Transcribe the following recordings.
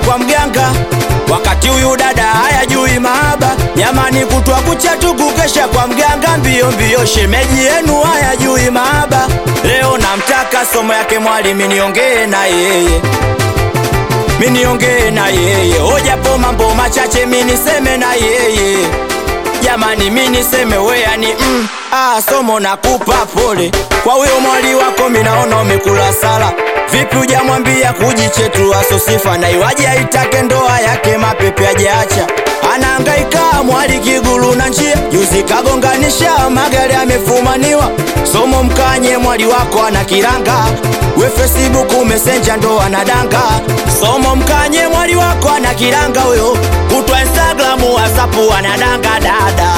kwa mganga wakati huyu dada hayajui mahaba jamani kutwa kucha tu kukesha kwa mganga mbio mbio shemeji yenu hayajui mahaba leo namtaka somo yake mwalimu niongee na yeye miniongee na yeye ojapo mambo machache miniseme na yeye jamani miniseme weyani mm, ah, somo nakupa pole kwa huyo mwali wako minaona umekula sala vipi ujamwambia kujichetua sosifa na iwaje aitake ndoa yake mapepe ajaacha anaangaika mwali kigulu na njia juzi kagonganisha magari amefumaniwa somo mkanye mwali wako ana kiranga we facebook mesenja ndo anadanga somo mkanye mwali wako ana kiranga huyo kutwa instagramu wasapu anadanga dada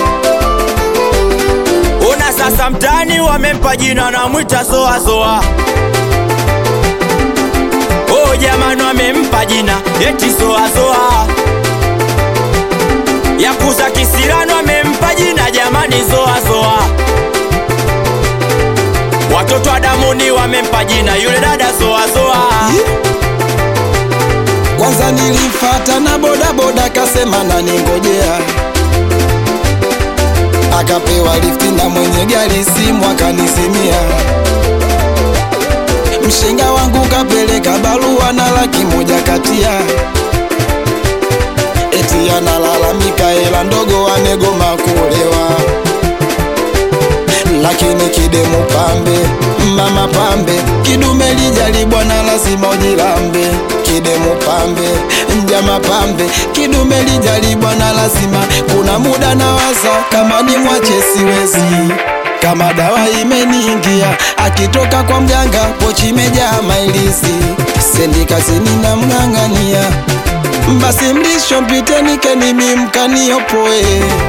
ona sasa mtani wamempa jina na mwita soasoa oh jamani wamempa jina eti soasoa yakuza kisirano wamempa jina jamani soasoa watoto wa damuni wamempa jina yule dada soasoa kwanza nilimfata na bodaboda kasema naningojea akapewa lifti na mwenye gari simu akanizimia mshenga wangu kapeleka barua na laki moja katia eti analalamika hela ndogo amegoma kuolewa lakini kidemu pambe mama pambe kidume lijalibwa na lazima ujilambe kidemu pambe mjama pambe kidume lijalibwa na lazima kuna muda na waza kama ni mwache siwezi kama dawa imeniingia akitoka kwa mganga pochi imejaa mailizi sendi kazini na mng'ang'ania basi mlisho mpiteni kenimi mkaniopoe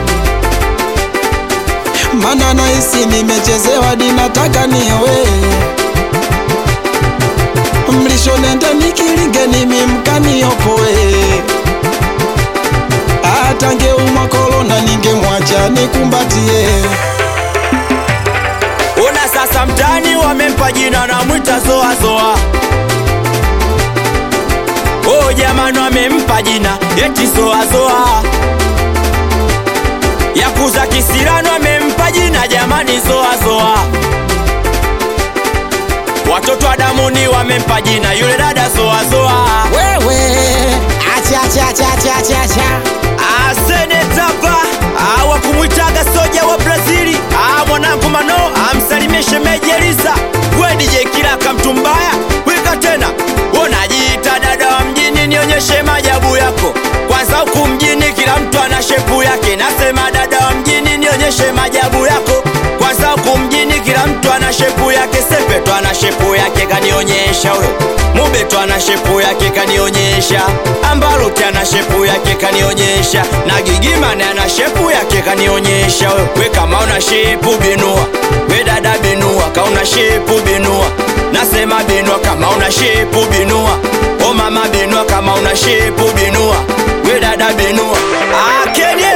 mana nahisi nimechezewa dinataka niowe mlisho nenda nikilinge nimi mkaniopoe atangeumwa korona ningemwacha nikumbatie ona sasa mtani wamempa jina na mwita zoazoa oh jamani wamempa jina eti zoazoa yakuza kisirano wamempa jina jamani zoazoa watoto wa damuni wamempa jina yule dada zoazoa wewe acha acha acha acha acha acha asenetapa wakumwitaga soja wa brazili Ah, mwanangu mano amsalimie shemeji elisa we DJ kilaka mtu mbaya wika tena unajiita dada wa mjini nionyeshe majabu yako kwanza huku mjini kila mtu ana shepu yake nasema dada wa mjini nionyeshe majabu yako kwanza huku mjini kila mtu ana shepu yake sepeto ana shepu yake kanionyesha huyo mubeto ana shepu yake kanionyesha ambaruti ana shepu yake kanionyesha na gigimane ana shepu yake kanionyesha wewe we kama una shepu binua we dada binua kauna shepu binua nasema binua kama una shepu binua o mama binua kama una shepu binua we dada binua akenie